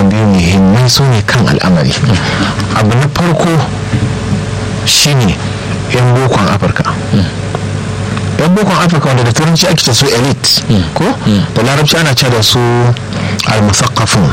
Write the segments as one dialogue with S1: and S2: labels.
S1: biyu muhimmai su ne kan al'amari abu na farko shine yan bokon afirka yan bokon afirka wanda da turanci ake ce su elite ko da larabci ana ce da su al-musaqqafun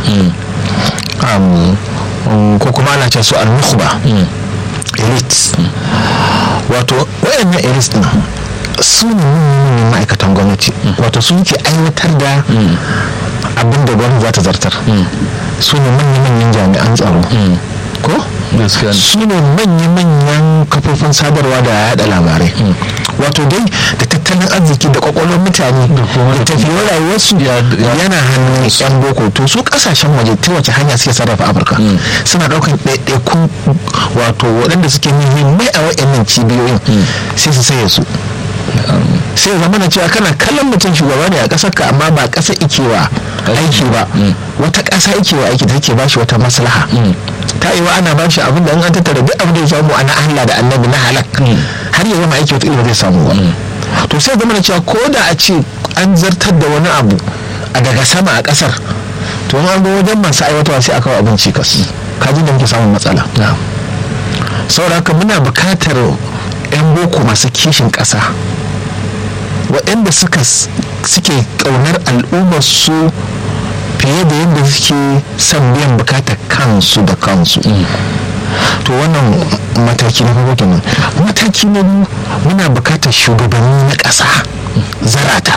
S1: ko kuma ana ce su al-nukhba elite wato wayannan elite din su ne manyan ma'aikatan gwamnati wato su ke aiwatar da abin da gwamnati za ta zartar su ne manya-manyan jami'an tsaro ko su ne manya-manyan kafofin sadarwa da yada labarai wato dai da tattalin arziki da kwakwalwar mutane da tafiyar rayuwarsu yana hannun yan boko to su kasashen waje ta wace hanya suke sarrafa afirka suna daukan ɗaiɗaikun wato waɗanda suke muhimmai a waɗannan cibiyoyin sai su saye su sai zama na cewa kana kallon mutum shugaba ne a ƙasar ka amma ba ƙasa ikewa aiki ba wata ƙasa ikewa aiki da take ba shi wata maslaha ta yi wa ana ba shi abin da an tattara duk abin da ya samu ana Allah da annabi na halak har ya zama aiki wata ilimin zai samu ba to sai zama na cewa ko da a ce an zartar da wani abu a daga sama a ƙasar to an ga wajen masu aiwatarwa sai a kawo abin cikas kaji da muke samun matsala saboda haka muna buƙatar 'yan boko masu kishin ƙasa waɗanda suke ƙaunar al'ummarsu fiye da yadda suke son biyan bukatar kansu da kansu to wannan mataki na farko kenan mataki na biyu muna bukatar shugabanni na ƙasa zarata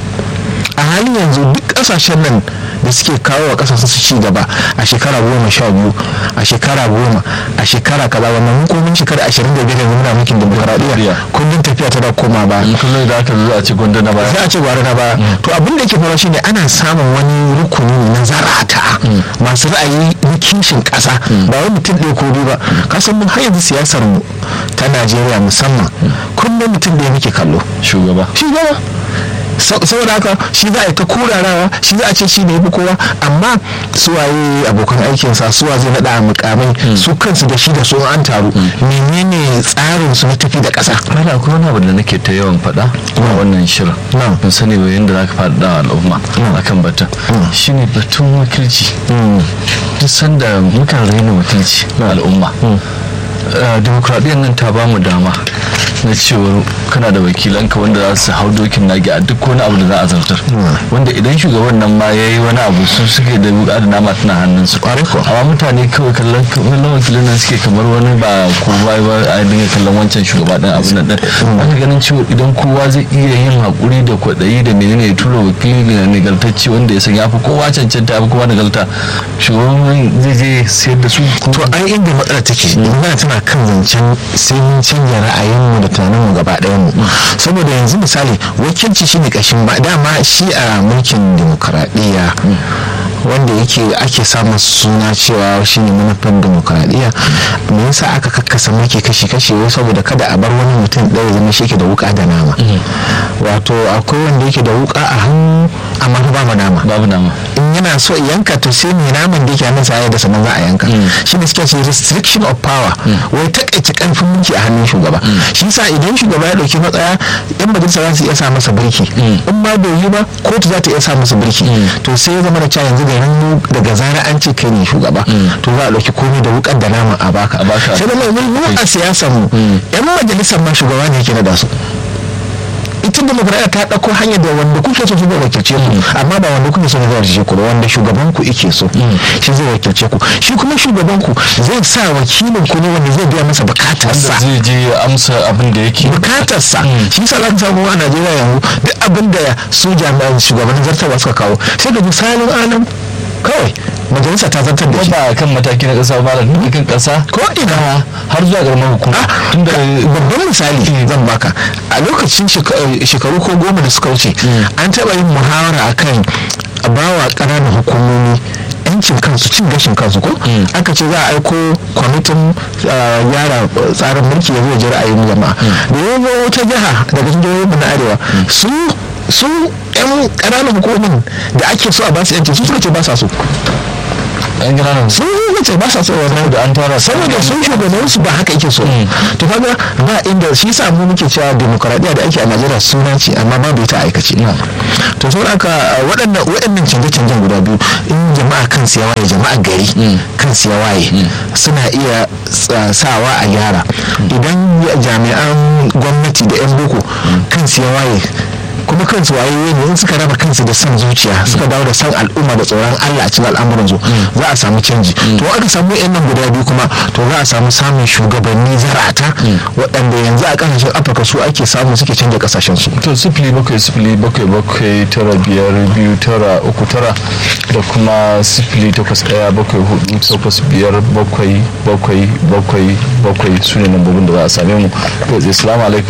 S1: a halin yanzu duk ƙasashen nan da suke kawo wa kasashen su ci gaba a shekara goma sha biyu a shekara goma a shekara kaza wannan hukumin shekara ashirin da biyar yanzu muna mulkin demokaradiyya kullum tafiya ta da koma ba
S2: kullum da aka zo a ci gwanda na baya
S1: sai a ce gwara na baya to abin da ke faruwa shine ana samun wani rukuni na zarata masu ra'ayi na kishin kasa ba wani mutum ɗaya ko biyu ba kasan mun har yanzu siyasar mu ta najeriya musamman kullum mutum ɗaya muke kallo
S2: shugaba
S1: shugaba saboda haka shi za a yi ta kurarawa shi za a ce shi ne fi kowa amma suwaye abokan aikinsa suwa zai naɗa a mukamai su kansu da shi da su an taru menene tsarin su na tafi da ƙasa
S2: ana akwai wani abu da nake ta yawan faɗa a wannan shirin ban sani ba yadda za ka faɗa al'umma akan batun shine batun wakilci duk sanda mukan raina wakilci al'umma demokradiyyar nan ta bamu dama na cewar kana da wakilanka wanda za su hau dokin nagi a duk wani abu da za a zartar wanda idan shugaban nan ma ya yi wani abu su suke da wuka da nama tana hannun su amma mutane kawai kallon kallon wakilin nan suke kamar wani ba ko ba a dinga kallon wancan shugaba din abu nan din aka ganin cewa idan kowa zai iya yin hakuri da kwaɗayi da menene ya tura wakili na nagartacci wanda ya san ya fi kowa cancanta ya fi kowa nagarta shugaban zai je sayar da su
S1: to ai inda matsala take magana tana kan zancen sai mun canja ra'ayinmu da tunaninmu gaba ɗayan mu saboda yanzu misali wakilci shine kashin ba dama shi a mulkin demokaradiyya wanda yake ake samun suna cewa shine manufan demokaradiyya me yasa aka kakkasa mulki kashi kashi wai saboda kada a bar wani mutum ɗaya zama shi ke da wuka da nama wato akwai wanda yake da wuka a hannu amma babu nama
S2: babu nama
S1: in yana so yanka to sai mai naman da yake hannun sa da sannan za a yanka shi ne suke ce restriction of power wai takaice karfin mulki a hannun shugaba shi sa idan shugaba ya dauki matsaya yan majalisa za su iya sa masa birki in ma bai yi ba kotu za ta iya sa masa birki to sai ya zama da cewa yanzu da ran daga zara an ce kai ne shugaba to za a dauki komai da wukar da nama a baka sai da mai mu a siyasar mu yan majalisar ma shugaba ne yake na da su ita demokradiyya ta ɗauko hanyar da wanda kuke so su zai wakilce ku amma ba wanda kuke so zai wakilce ku ba wanda shugaban ku ike so shi zai wakilce ku shi kuma shugaban ku zai sa wakilin ku ne wanda zai biya masa bukatarsa
S2: zai je amsa abin da yake
S1: bukatarsa shi yasa za ka samu a Najeriya yanzu duk abin da su jami'an shugaban zartarwa suka kawo sai ka ji salin alam kawai majalisa ta zartar da shi
S2: ba kan mataki na kasa ba da kan kasa
S1: ko ina
S2: har zuwa garmar hukuma
S1: tunda babban misali zan baka a lokacin shekaru ko goma da suka wuce an taɓa yin muhawara akan bawa ƙananan hukumomi yancin kansu cin gashin kansu ko aka ce za a aiko kwamitin yara tsarin mulki ya zo ji ra'ayin jama'a da ya zo wata jiha daga cikin jihohin na arewa su su yan ƙananan hukumomin da ake so a basu yanci su suka ce ba sa so
S2: an gina nan
S1: sun yi ce ba sa so wannan
S2: da an tara
S1: saboda sun shugaban su ba haka yake so to kaga ba inda shi sa mu muke cewa demokradiya da ake a Najeriya suna ce amma babu ita aikace to saboda haka waɗannan waɗannan canje-canjen guda biyu in jama'a kan ya waye jama'a gari kan ya waye suna iya sawa a gyara idan jami'an gwamnati da 'yan boko kan ya waye kuma kansu wayoyi ne in suka raba kansu da son zuciya suka dawo da son al'umma da tsoron Allah a cikin al'amuran su za a samu canji to aka samu yan nan guda biyu kuma to za a samu samun shugabanni zarata waɗanda yanzu a kasashen afirka su ake samu suke canja kasashen su
S2: to sifili bakwai sifili bakwai bakwai tara biyar biyu tara uku tara da kuma sifili takwas ɗaya bakwai hudu takwas biyar bakwai bakwai bakwai bakwai su ne lambobin da za a same mu to assalamu alaikum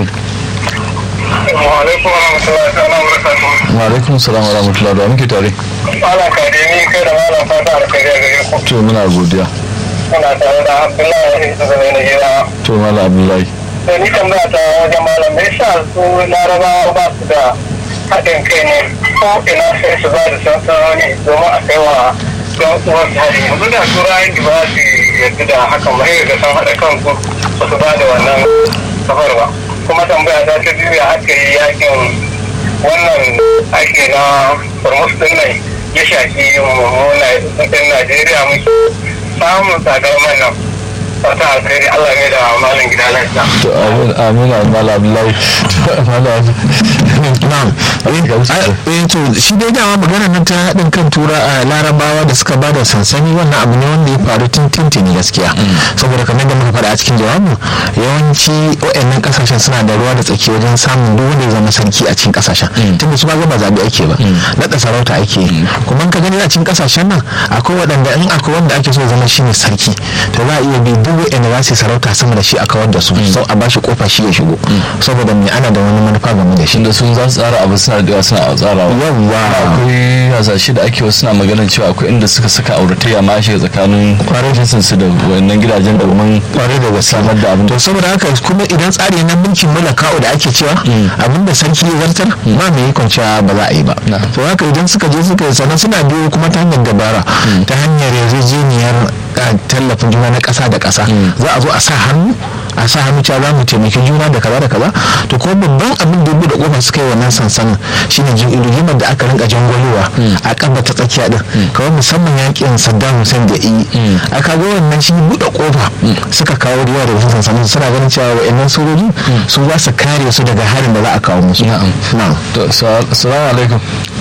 S2: wa alaikum salam wa rahmatullahi da muke tare
S3: Malam Kade ni kai da malam fata da kai gare ku.
S2: to muna godiya
S3: Muna tare da Abdullahi da zai na gida.
S2: to mala abdullahi
S3: Da ni tambaya ta wajen malam me yasa su larabawa ba su da haɗin kai ne ko ina sai su ba da sansanoni domin a kai wa ɗan uwan su hari. Yanzu da turayen da ba su yarda da hakan ba sai ga san haɗa kanku ba su ba da wannan safar ba. Kuma tambaya ta ta biyu ya aka yi yakin wannan ake na hormuz din nan ya shafi mummuna ɗin najeriya muke samun tsadar man nan fata alkhairi allah ne da malin gida lafiya
S2: to amin amin mala abdullahi mala
S1: na'am eh to shi dai dama magana nan ta haɗin kan tura a larabawa da suka bada sansani wannan abu ne wanda ya faru tun tintini gaskiya saboda kamar da muka faɗa a cikin jawabin yawanci waɗannan ƙasashen suna da ruwa da tsaki wajen samun duk wanda ya zama sarki a cikin ƙasashen tunda su ba ba zaɓe ake ba naɗa sarauta ake yi kuma in ka gani a cikin ƙasashen nan akwai waɗanda in akwai wanda ake so ya zama shine sarki to za a iya bi duk waɗanda za su yi sarauta sama da shi a kawar da su sau a bashi kofa shi ya shigo saboda me ana da wani manufa game da shi
S2: da sun za su tsara abu suna da suna tsarawa
S1: yawwa
S2: akwai hasashe da ake wasu na maganin cewa akwai inda suka saka auratayya ma shiga tsakanin jinsin su da wannan gidajen domin
S1: kwarai da gaske
S2: samar da abin
S1: to saboda haka kuma idan tsari na mulkin mulakawa da ake cewa abinda sarki ya zartar ba mai yi kwanciya ba za a yi ba to haka idan suka je suka yi sannan suna biyo kuma ta hanyar dabara ta hanyar yarjejeniyar tallafin juna na ƙasa da ƙasa za a zo a sa hannu a sa hannu cewa za mu taimaki juna da kaza da kaza to kuma babban abin da ya da kofa suka yi wannan sansanin shine rigimar da aka rinka jangwalowa a kaba ta tsakiya din kawai musamman yakin saddam hussein da yi a kaga wannan shi buɗe kofa suka kawo ruwa da wasu sansanin suna ganin cewa wa'annan sojoji su za su kare su daga harin da za a kawo musu
S2: na'am to salamu alaikum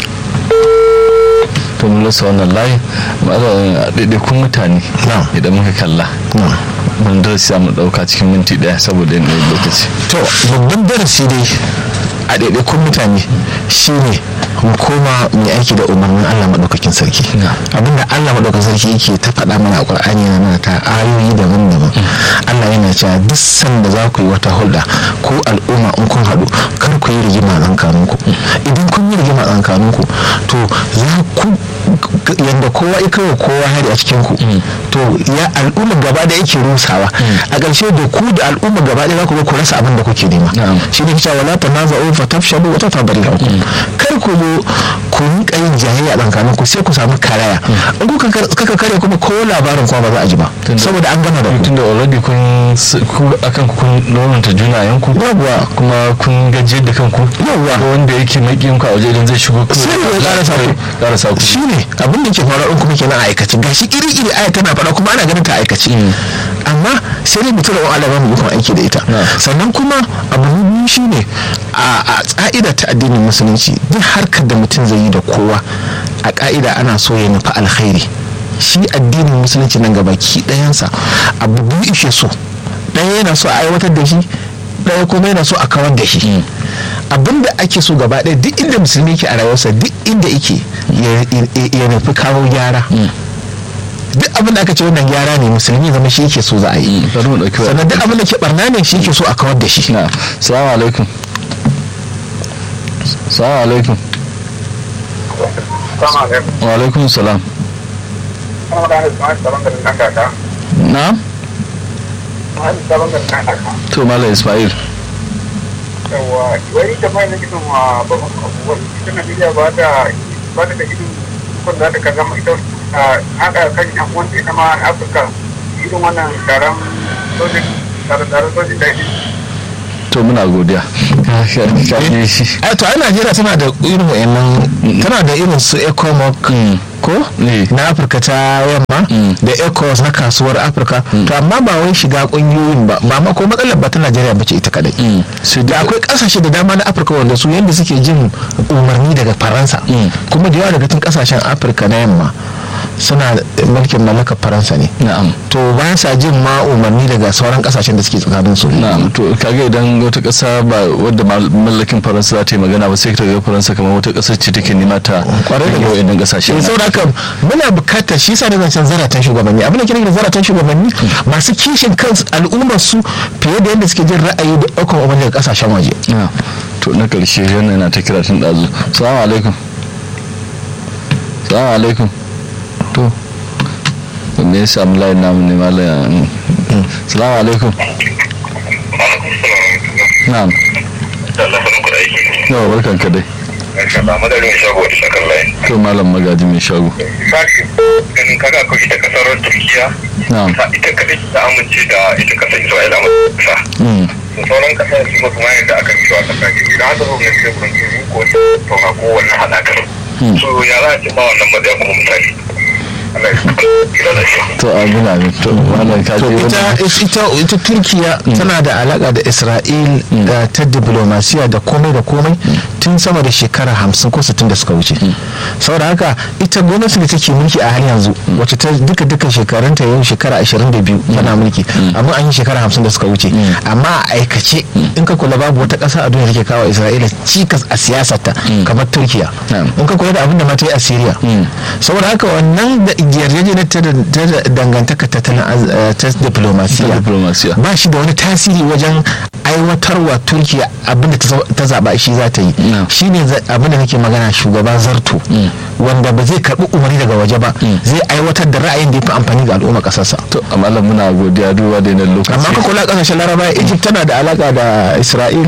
S2: to mun rasa wannan layi ɗaiɗaikun mutane idan muka kalla mun darasi mu ɗauka cikin minti ɗaya saboda yanayin lokaci
S1: to babban darasi dai a ɗaiɗaikun mutane shine mu koma mu aiki da umarnin Allah maɗaukakin sarki abinda Allah maɗaukakin sarki yake ta faɗa mana a Qur'ani yana mana ta ayoyi daban-daban Allah yana cewa duk sanda za ku yi wata hulɗa ko al'umma in kun haɗu kar ku yi rigima tsakanin ku idan kun yi rigima tsakanin ku to za ku yadda kowa ya kawo kowa hari a cikin ku to ya al'umma gaba da yake rusawa a ƙarshe da ku da al'umma gaba ɗaya za ku ga ku rasa abin da kuke nema shi ne cewa wala tanaza'u fatafshalu wa tatadari kar ku zo ku rinka yin jayayya tsakanin ku sai ku samu karaya in kuka kaka kare kuma ko labarin kuma ba za a ji ba saboda an gama da ku
S2: tunda already kun ku akan kun loranta juna yanku
S1: yawwa
S2: kuma kun gajiyar da kanku
S1: yawwa
S2: wanda yake makiyin ku a waje idan zai shigo
S1: sai ya karasa ku
S2: karasa ku
S1: shine abin da ke faruwa in kuma kenan a aikace gashi iri iri aya tana faɗa kuma ana ganin ta aikace amma sai dai mutum da Allah ba mu yi aiki da ita sannan kuma abu na biyu shine a tsa'ida ta addinin musulunci duk harkar da mutum zai yi da kowa a ka'ida ana so ya nufi alkhairi shi addinin musulunci nan gaba ki ɗayansa abu biyu ishe so ɗaya yana so a aiwatar da shi ɗaya kuma yana so a kawar da shi abinda ake so gaba ɗaya duk inda musulmi yake a rayuwarsa duk inda yake ya nufi kawo gyara duk abin da aka ce wannan gyara ne musulmi zama shi yake so za a yi sannan duk abin da ke barna ne shi yake so a kawar da shi
S2: salamu alaikum salamu alaikum wa alaikum salam na to mala ismail
S3: yawa wani da mai nake son wa babban abubuwan ita najeriya ba ta ba ta da irin kun za ta ka zama ita haɗa kan yan uwan ita ma afirka irin wannan taron sojin taron sojin da
S2: to muna godiya
S1: a to ai najeriya tana da irin wayannan tana da irin su ecomoc ko na afirka ta yamma da ecos na kasuwar afirka to amma ba wai shiga kungiyoyin ba ba ma ko matsalar ba ta najeriya ba ce ita kadai da akwai kasashe da dama na afirka wanda su yadda suke jin umarni daga faransa kuma da yawa daga cikin kasashen afirka na yamma suna mulkin mallakar faransa ne
S2: na'am
S1: to ba sa jin ma umarni daga sauran kasashen da suke tsakanin su
S2: na'am to kage idan wata kasa ba wadda mallakin faransa za ta yi magana ba sai ta ga faransa kamar wata kasar ce take nema ta
S1: kwarai da
S2: gaske idan kasashe
S1: eh saboda haka muna bukatar shi yasa da zancen zaratan shugabanni abin da kira da zaratan shugabanni masu kishin kansu al'ummar su fiye da yadda suke jin ra'ayi da ɗaukar umarni daga kasashen waje
S2: to na karshe yana yana ta kira tun ɗazu salamu alaikum salamu alaikum to me ya samu layin namu ne malam salamu alaikum na'am yawa barkan ka dai to malam magaji mai shago
S3: ganin kaga ko ita kasar turkiya
S2: na'am
S3: ita kadai ta amince da ita kasar isra'ila masa sauran kasar su ba kuma yadda aka cewa kasashe idan aka zo na teburin su ko tauna ko wannan haɗakar so ya za a ce ba wannan matsaya kuma misali
S2: to amin amin to malam ka
S1: to
S2: je
S1: ita ita ita turkiya tana da alaka da isra'il da ta diplomasiya da komai da komai tun sama da shekara hamsin ko sittin da suka wuce saboda haka ita gwamnati da take mulki a hali yanzu wacce ta duka duka shekarunta yau shekara ashirin da biyu tana mulki amma an yi shekara hamsin da suka wuce amma a aikace in ka kula babu wata ƙasa a duniya take kawo isra'ila cikas a siyasarta kamar turkiya in ka kula da abin da ma ta yi a syria saboda haka wannan da yarjejeniyar ta da dangantaka ta ta diplomasiya
S2: diplomasiya
S1: ba shi da wani tasiri wajen aiwatarwa turkiya abinda ta zaba shi za ta yi shi ne abinda nake magana shugaba zarto wanda ba zai karbi umarni daga waje ba zai aiwatar da ra'ayin da ya fi amfani ga al'umma kasarsa
S2: to amma Allah muna godiya duba da yanayin lokaci
S1: amma ka kula kasashen laraba egypt tana da alaka da isra'il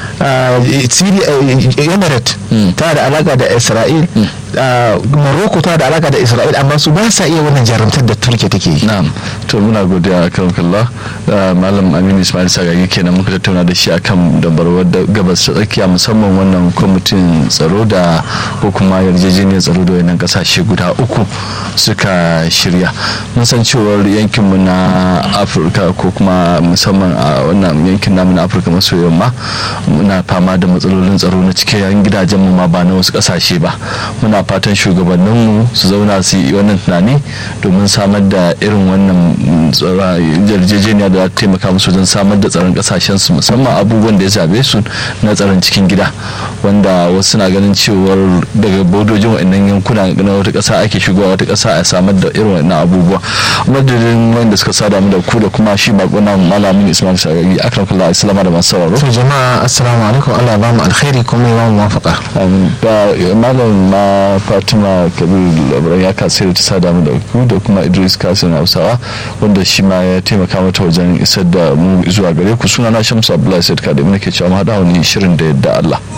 S1: emirate tana da alaka da isra'il morocco tana da alaka da isra'il amma su ba sa iya wannan jarumtar da turkiya take yi
S2: na'am to muna godiya kan kalla malam aminu ismail sagagi kenan muka tattauna da shi akan dabarwar gabas ta tsakiya musamman wannan kwamitin tsaro da ko kuma yarjejeniyar tsaro da wannan kasashe guda uku suka shirya mun san cewar yankinmu na afirka ko kuma musamman a wannan yankin namu na afirka maso yamma muna fama da matsalolin tsaro na cikin gidajen mu ma ba na wasu kasashe ba muna fatan shugabanninmu su zauna su yi wannan tunani domin samar da irin wannan yarjejeniya da za ta taimaka musu wajen samar da tsaron kasashen su musamman abubuwan da ya zabe su na tsaron cikin gida wanda wasu na ganin cewar daga bodojin wa'annan yankuna na wata kasa ake shigowa wata kasa a samar da irin wannan abubuwa madadin wanda suka sada mu da ku da kuma shi bakuna malamin ismail sagagi akram kallah islama da masu sauraro
S1: to jama'a assalamu alaikum Allah ba mu alkhairi kuma ya ba mu muwafaqa
S2: amin da malam ma fatima kabir labaran ya kasai ta sada mu da ku da kuma idris kasim hausawa wanda shi ma ya taimaka mata wajen isar da mu zuwa gare ku suna na shamsu abdullahi said kadai nake cewa mu haɗa wani shirin da yadda allah